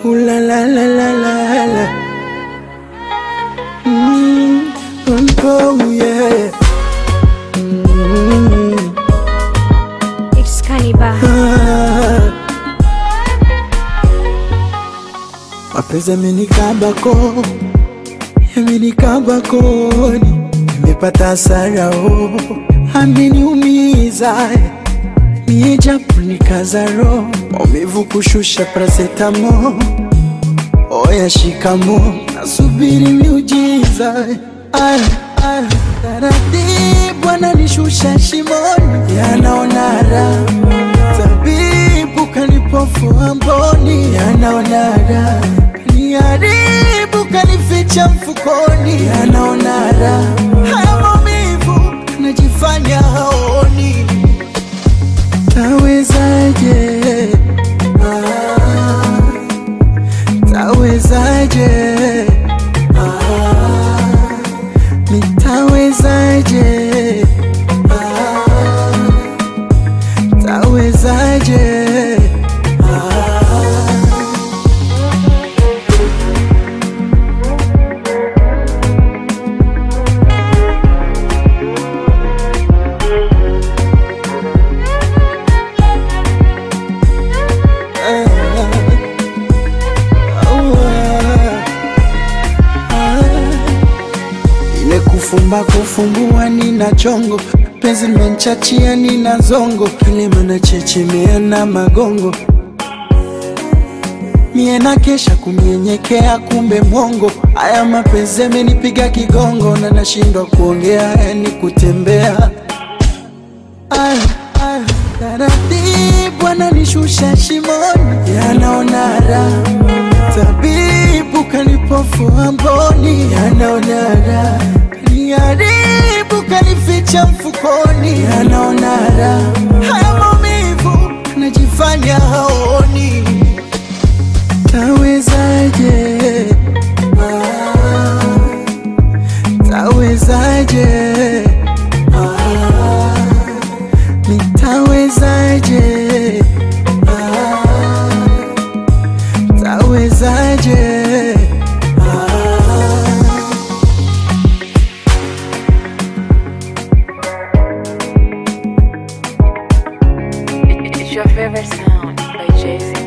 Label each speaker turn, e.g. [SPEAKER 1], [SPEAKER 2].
[SPEAKER 1] Ooh la la la la la la. Mm, oh yeah. Mm,
[SPEAKER 2] It's Kaniba.
[SPEAKER 1] ah. Mapenzi yamenikabako, yamenikabakoni, nimepata hasara oh, ameniumiza mie japo nikaza roho, maumivu kushusha parasetamo, oya shikamo, nasubiri miujiza Ay, ay, taratibu ananishusha shimoni, yanaona raha tabibu kanipofua mboni, yanaona raha kaniharibu kanificha mfukoni, yanaona raha haya maumivu najifanya haoni Tawezaje? Ah, tawezaje? Ah, nitawezaje? Ah, tawezaje? Ah, ile kufumba kufumbua nina chongo penzi menchachia nina zongo kilema na chechemea na magongo mie na kesha kumnyenyekea kumbe mwongo haya mapenzi amenipiga kigongo na nashindwa kuongea yani kutembea Ay, ay, taratibu ananishusha shimoni, yanaona raha. Tabibu kanipofua mboni, yanaona raha. Kaniharibu kanificha mfukoni, yanaona raha. Haya maumivu najifanya haoni. Tawezaje? Ah, tawezaje? Ah, nitawezaje? Ah, tawezaje? Ah,
[SPEAKER 3] It's your favorite sound by Jay Z.